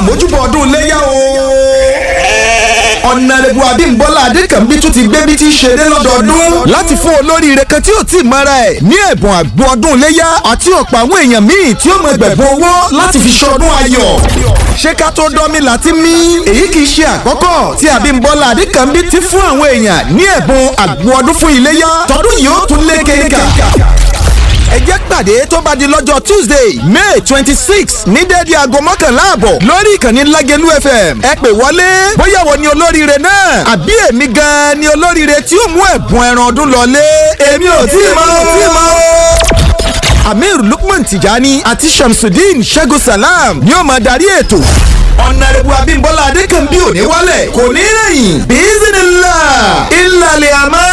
àmójúbọ̀ ọdún iléyà o. ọ̀nàrẹ́bù abímbọ́lá adékànbí tún ti gbé bí tí í ṣeré lọ́dọọdún. láti fún olóríire kan tí ò tí ì mọ́ra ẹ̀ ní ẹ̀bùn àgbo ọdún iléyà àti ọ̀pọ̀ àwọn èèyàn míì tí ó mọ ẹgbẹ̀bùn owó láti fi ṣọdún ayọ̀. ṣé ká tó dán mi láti mí? èyí kì í ṣe àkọ́kọ́ tí abímbọ́lá adékànbí ti fún àwọn èèyàn ní ẹ̀bùn àgbo ọdún fún iléyà tọdún yìí ó tún lé kéka ẹ jẹ́ pàdé tó bá di lọ́jọ́ tuesday may twenty six ní déédéé aago mọ́kànlá àbọ̀ lórí ìkànnì lágẹ̀lú fm ẹ pè wọlé bóyá wo ni olóríire náà àbí èmi gan-an ni olóríire tí ó mú ẹ̀bùn ẹran ọdún lọlé èmi ò tí ì mọ̀ ò tí ì mọ̀ o. amir lukman tijani àti shamsuddin ṣẹ́gun salam ni ó máa darí ètò ọ̀nàrẹ́bù abímbọ́lá adékànbí ò ní wálẹ̀ kò ní rẹ̀yìn bísínílà ìlàlẹ̀ àmọ́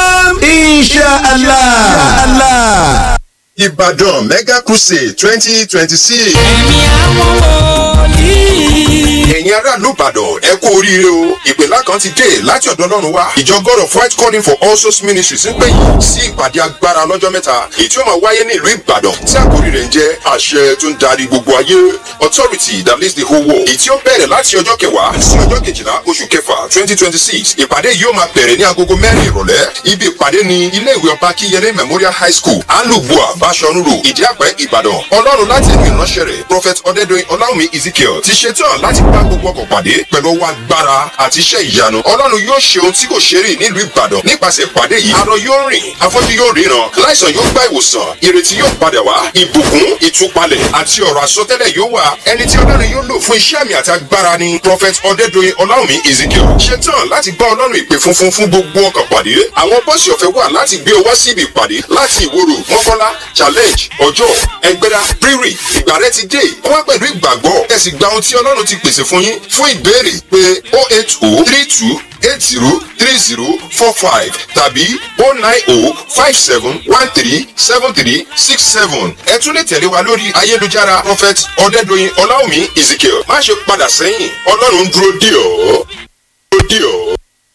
inṣàlá. Ìbàdàn Mega Crusade twenty twenty six. ẹ̀mí àwọn wòlíì. Ẹ̀yin aráàlú Ìbàdàn ẹ kú oríire o. Ìpèlá kan ti dé láti ọ̀dọ̀ Ọlọ́run wá. Ìjọ God of White Calling for All Souls Ministries ń pè yín sí ìpàdé agbára lọ́jọ́ mẹ́ta. Èyí tí ó máa wáyé ní ìlú Ìbàdàn tí àkórí rẹ̀ ń jẹ́ àṣẹ tó ń darí gbogbo ayé. Authority that leads the whole world. Èyí tí ó bẹ̀rẹ̀ láti ọjọ́ kẹwàá sí ọjọ́ kejìlá oṣù kẹfà twenty twenty six. Ìpàdé yìí ó máa bẹ̀rẹ̀ ní agogo mẹ́rin ìrọ̀lẹ́. Ibi ìpàdé ni ilé ìwé ọba Kíyẹlé Memorial High School, Alubua, Bashorun Road, Ìdíàpẹ́, Ìbàdàn. Ọlọ́run láti ẹnu ìránṣẹ́ rẹ̀, Prophet Ọdẹ́dọ̀yìn Ọláwùmí Ezekiel ti ṣetán láti bá gbogbo ọkọ̀ pàdé pẹ̀lú ọwọ́ agbára àti iṣẹ́ ìyanu. Ọlọ́run yóò ṣe ohun tí kò ṣe rí nílùú Ìbàdàn nípasẹ̀ ìpàdé yìí. Arọ yóò rìn, afọ́jú yóò ríran, láìsàn yóò gba ìwòsàn, ìrètí yóò padà wá, ìbùkún, ìtúpalẹ̀ àti ọ̀rọ̀ àsọtẹ́lẹ̀ yóò wà. Ẹni tí Ọlọ́run yóò lò fún iṣẹ́ àmì àti agbára ni Prophet Ọdẹ́dọ̀yìn Ọláwùmí Ezekiel. Ṣetán láti bá Ọlọ́run ìpè funfun fún gbogbo ọkọ̀ pàdé. Àwọn bọ́ọ̀sì ọ̀fẹ́ wà láti gbé ọ wá síbi ìpàdé láti ìwòrò mọ́kànlá challenge ọjọ́ ẹgbẹ́dá rírì ìgbà rẹ ti dé wá pẹ̀lú ìgbàgbọ́ ẹ sì gba ohun tí ọlọ́run ti pèsè fún yín fún ìbéèrè pé o eight o three two eight zero three zero four five tàbí o nine o five seven one three seven three six seven ẹ tún lè tẹ̀lé wa lórí ayélujára prophet ọ̀dẹ́dọ̀yìn ọláwùmí ezekiel má ṣe padà sẹ́yìn ọlọ́run ń dúró dì ọ́ dúró dì ọ́.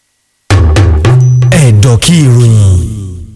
ẹ̀dọ̀ kí ìròyìn.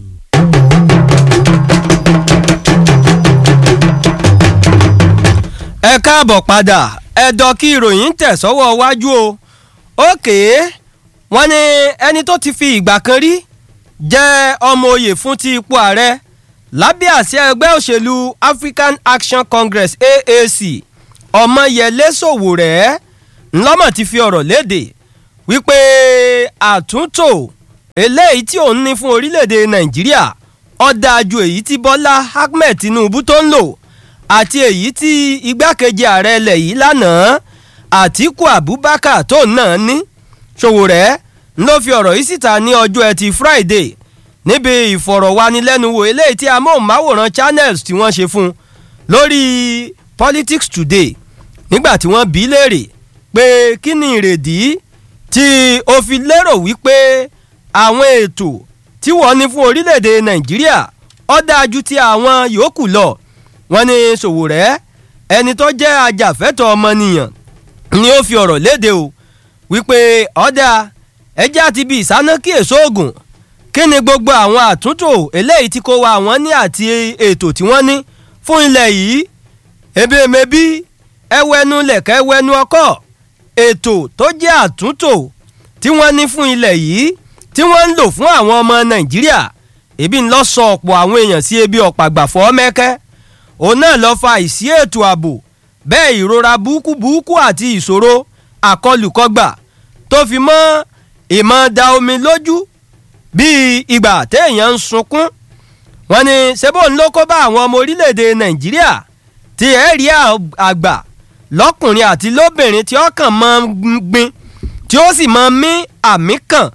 ẹ káàbọ̀ padà ẹ̀dọ̀ kí ìròyìn tẹ̀ sọ́wọ́ wájú o òkè wọ́n ní ẹni tó ti fi ìgbà kan rí jẹ́ ọmọ oyè fún ti ipò ààrẹ lábẹ́ àsíá ẹgbẹ́ òṣèlú African Action Congress AAC ọmọyẹlé sòwòrẹ́ ńlọ́mọ̀ ti fi ọ̀rọ̀ léde wípé àtúntò eléyìí tí òun ní fún orílẹ̀-èdè Nàìjíríà ó dáa ju èyí tí Bọ́lá Ahmed Tinubu tó ń lò àti èyí tí igbákejì ààrẹ ilẹ̀ yìí lánàá Àtíkù Abubakar tó náà ní Sowore ló fi ọ̀rọ̀ yìí síta ní ọjọ́ ẹtì Friday níbi ìfọ̀rọ̀wánilẹ́nuwò eléyìí tí amóhùnmáwòrán channels tí wọ́n ṣe fún lórí Politics Today nígbà tí wọ́n bí léèrè pé kí ni ìrèdí tí o fi lérò wípé àwọn ètò tí wọ́n ní fún orílẹ̀-èdè Nàìjíríà ó dáa ju ti àwọn yòókù lọ wọ́n ní Sowore ẹni tó jẹ́ ajàfẹ́tọ̀ọ́ ọmọnìyàn ni ó fi ọ̀rọ̀ léde o wípé ọ̀dà ẹjẹ́ àti bíi ìsánákì èso oògùn kí ni gbogbo àwọn àtúntò eléyìí tí kò wá àwọn ní àti ètò tí wọ́n ní fún ilẹ̀ yìí ebèmébí ẹwẹ́nu lẹ̀kẹ́ ẹwẹ́nu ọkọ̀ ètò tó jẹ́ àtúntò tí wọ́n ní fún ilẹ̀ yìí tí wọ́n ń lò fún àwọn ọmọ Nàìjíríà ebi ń lọ sọ ọ̀pọ̀ àwọn èèyàn sí ebi ọ̀pàgbàfọ́ mẹ́kẹ́ òun náà lọ fa ìsí ètò ààbò bẹ́ẹ̀ ìrora burúkú burúkú àti ìṣòro àkọlùkọgbà tó fi mọ́ ìmọ̀ da omi lójú bíi ìgbà téèyàn ń sunkún wọ́n ní sebo ń ló kó bá àwọn ọmọ orílẹ̀-èdè Nàìjíríà tí ẹ̀ rí àgbà lọ́kùnrin àti lóbìnrin tí ọkàn máa ń gbin tí ó sì máa ń mí àmì kàn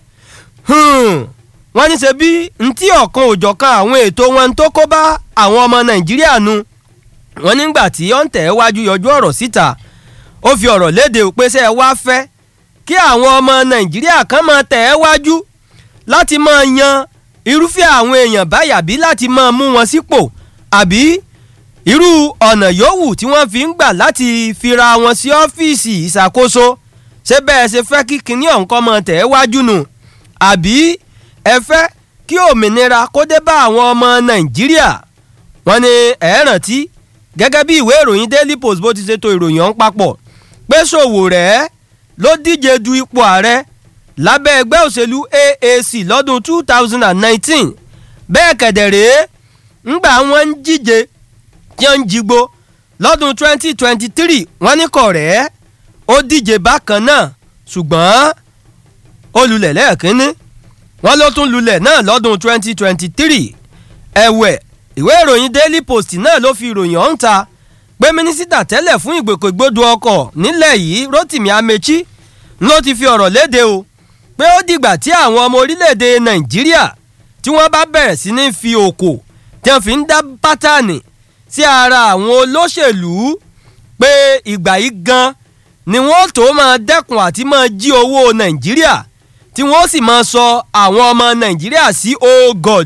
wọ́n ní ṣe bí ntí ọ̀kan òjọ̀kan àwọn ètò wọn tó kó bá àwọn ọmọ Nàìjíríà nu wọ́n nígbà tí ó ń tẹ̀ wájú yọjú ọ̀rọ̀ síta ó fi ọ̀rọ̀ léde pé ṣé ẹ wá fẹ́ kí àwọn ọmọ Nàìjíríà kan máa tẹ̀ ẹ́ wájú láti máa yan irúfẹ́ àwọn èèyàn báyà bí láti máa mú wọn sípò àbí irú ọ̀nà yòówù tí wọ́n fi ń gbà láti fira wọn sí ọ́fíìsì ìṣàkóso ṣé bẹ́ẹ̀ ṣe fẹ́ kí kinní ọ̀nkọ́ máa tẹ̀ ẹ́ wájú nù àbí ẹ fẹ́ kí òmìnira kó dé bá àwọn ọmọ Nàìjíríà wọ́n ní ẹ rántí gẹ́gẹ́ bí ìwé ìròyìn Daily Post bó ti ṣètò ìròyìn ọ̀hún papọ̀ pé Sowore ló díje du ipò ààrẹ lábẹ́ ẹgbẹ́ òṣèlú AAC lọ́dún 2019 bẹ́ẹ̀ kẹ̀dẹ̀rẹ́ ńgbà wọ́n ń díje tí wọ́n ń jigbó lọ́dún 2023 wọ́n ní kọ̀rẹ́ ó díje bákan náà ṣùgbọ́n ó lulẹ̀ lẹ́ẹ̀kínní wọ́n ló tún lulẹ̀ náà lọ́dún 2023 ẹ̀wẹ̀ ìwé ìròyìn Daily Post náà ló fi ìròyìn ọ̀hún ta pé mínísítà tẹ́lẹ̀ fún ìgbòkègbodò ọkọ̀ nílẹ̀ yìí Rotimi Amechi ló ti fi ọ̀rọ̀ léde o pé ó dìgbà tí àwọn ọmọ orílẹ̀-èdè Nàìjíríà tí wọ́n bá bẹ̀rẹ̀ sí ní fi òkò tí wọ́n fi ń dá pátánì sí ara àwọn olóṣèlú pé ìgbà yìí gan ni wọ́n tó máa dẹ́kun àti máa jí owó Nàìjíríà tí wọ́n sì máa sọ àwọn ọmọ Nàìjíríà sí oh God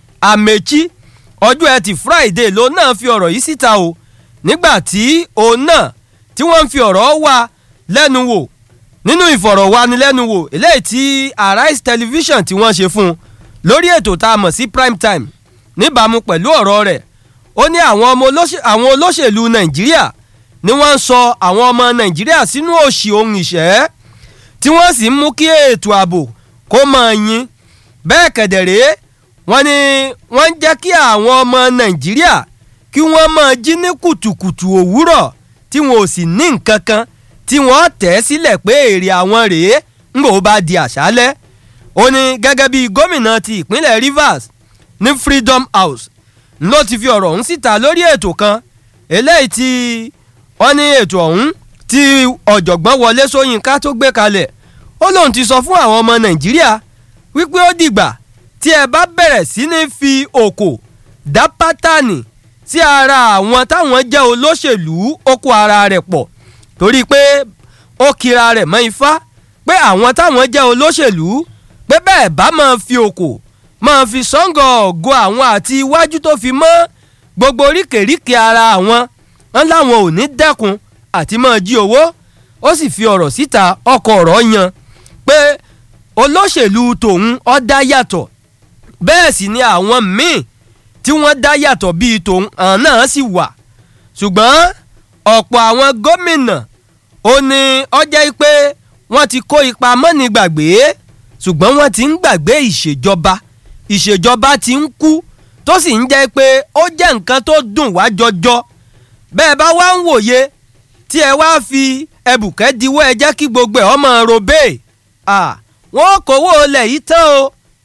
Amechi ọjọ́ ẹtì Friday ló náà fi ọ̀rọ̀ yìí síta o nígbà tí òun náà tí wọ́n ń fi ọ̀rọ̀ wá lẹ́nu wò nínú ìfọ̀rọ̀wánilẹ́nuwò eléyìí tí Arise television tí wọ́n ṣe fún un lórí ètò tá a mọ̀ sí prime time níbàámu pẹ̀lú ọ̀rọ̀ rẹ̀ ó ní àwọn ọmọ àwọn olóṣèlú Nàìjíríà ni wọ́n ń sọ àwọn ọmọ Nàìjíríà sínú òṣì ohun ìṣẹ́ tí wọ́n sì ń mú kí ètò ààbò kó máa yín bẹ́ẹ̀ kẹ̀dẹ̀rẹ́ wọ́n ní wọ́n ń jẹ́ kí àwọn ọmọ Nàìjíríà kí wọ́n máa jí ní kùtùkùtù òwúrọ̀ tí wọn ò sì ní nǹkan kan tí wọ́n tẹ̀ sílẹ̀ pé èrè àwọn rèé ń bò bá di àṣálẹ́ ó ní gẹ́gẹ́ bí gómìnà ti ìpínlẹ̀ Rivers ní Freedom House ló ti fi ọ̀rọ̀ ọ̀hún síta lórí ètò kan eléyìí tí wọ́n ní ètò ọ̀hún tí ọ̀jọ̀gbọ́n Wọlé Ṣóyínká tó gbé kalẹ̀ ó lóun ti sọ fún àwọn ọmọ Nàìjíríà wípé ó dìgbà tí ẹ bá bẹ̀rẹ̀ sí ní fi òkò dá pátánì sí ara àwọn táwọn jẹ́ olóṣèlú ó kó ara rẹ̀ pọ̀ torí pé ó kira rẹ̀ mọ́ ifá pé àwọn táwọn jẹ́ olóṣèlú pé bẹ́ẹ̀ bá máa fi òkò máa fi sọ́ngọ̀ ọ̀gọ́ àwọn àti iwájú tó fi mọ́ gbogbo oríkèéríkèé ara àwọn wọn láwọn ò ní dẹ́kun àti máa jí owó ó sì fi ọ̀rọ̀ síta ọkọ̀ ọ̀rọ̀ yan pé olóṣèlú tòun ó dá yàtọ̀ bẹ́ẹ̀ sì ni àwọn míì tí wọ́n dá yàtọ̀ bíi tòun àwọn náà sì wà ṣùgbọ́n ọ̀pọ̀ àwọn gómìnà ó ní ọjọ́ pé wọ́n ti kó ipa mọ́ni gbàgbé ṣùgbọ́n wọ́n ti ń gbàgbé ìṣèjọba ìṣèjọba ti ń kú tó sì ń jẹ́ pé ó jẹ́ nǹkan tó dùn wá jọjọ bẹ́ẹ̀ bá wá ń wòye tí ẹ wá fi ẹbùkẹ́ diwọ́ ẹ jẹ́ kí gbogbo ẹ̀ ọmọ robé wọ́n kówó olè yìí tán o